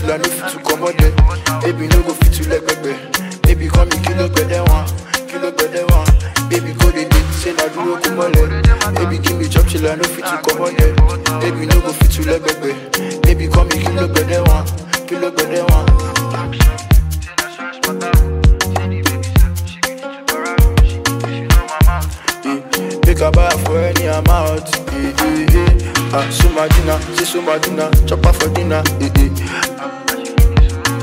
till I no fit to come out there. Baby, no go fit to leg baby. Baby, call me kilo better one, kilo better one. Baby, go the date, say na duro kumole. Baby, give me chop till I no fit to come out there. Baby, no go fit to leg baby. Baby, call me kilo better one, kilo better one. Yeah. Make a buy for any amount. Yeah, yeah, yeah. Ah, so my dinner, say so my dinner, chop up for dinner. Yeah, yeah.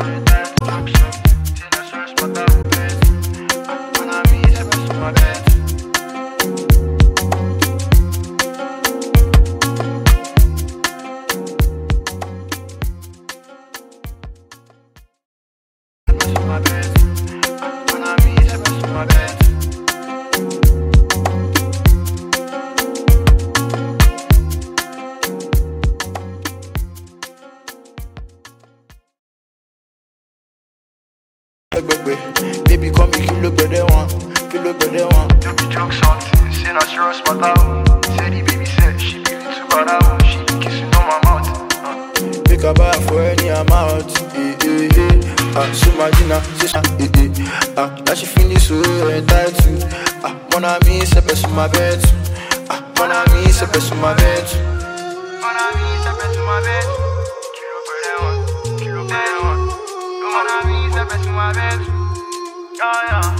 Gbẹgbẹ, baby call me kilo gbẹdẹ wọn, kilo gbẹdẹ wọn. You be drunk something, say na serious matter. oh. Say the baby said she be little bad oh. She be kissing on my mouth. Uh. Make a buy for any amount. Eh, eh, eh. Ah, so my dinner, say sa, eh, eh. Ah, now she finish so entitled. Ah, mon ami, c'est pas sur ma bête. Ah, mon ami, c'est pas sur ma bête. Mon ami, ça fait sur ma bête. Kilo pere one, kilo pere one. Mon ami, ça fait sur ma bête. Yeah, yeah.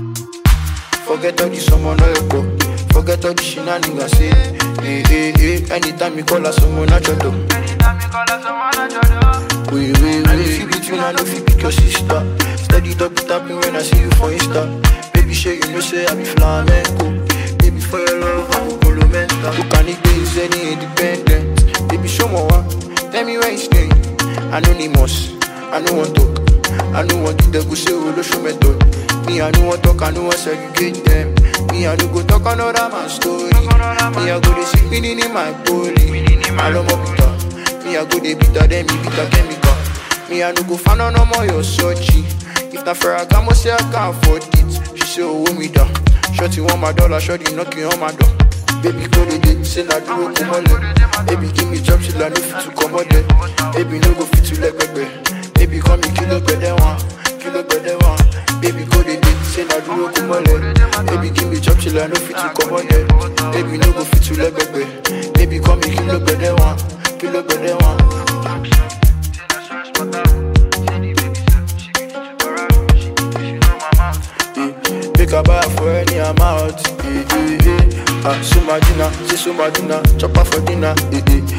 Forget all the someone no go. Forget all the shenanigans, say. Eh, eh, eh. Anytime you call her someone, I try to. Anytime you call her someone, I try to. Wait, wait, wait. If you between, I know if you pick your sister. Steady double tapping when I see you for Insta. Baby, sure you know say I be flamenco. Baby, for your love, I'm a colomenta. Who can it be is any independent? Baby, show me one. Tell me where you stay. Anonymous. I know one talk. I know one do the go say we show method. Me, I know one talk. I know one segregate them. Me, I know go talk another man's story. Me, I go to see meaning in my body. I love my bitter. Me, I go dey bitter, then me bitter chemical. Me, I no go find no more your sochi. If na fair, I can say I can't afford it. She say, oh, me down. Shorty want my dollar, shorty knocking on my door. Baby, go the day, say na duro kumole. Baby, give me job, she la no fit to come out there. Baby, no go fit to leg baby. Baby, call me kilo better one, kilo better one. Baby, go the day, say na duro kumole. Baby, give me job, she la no fit to come out there. Baby, no go fit to leg baby. Baby, call me kilo better one, kilo better one. Eh, Make a buy for any amount. Eh, eh, eh. Ah, so my dinner, say so my dinner, chop up for dinner. Eh, eh.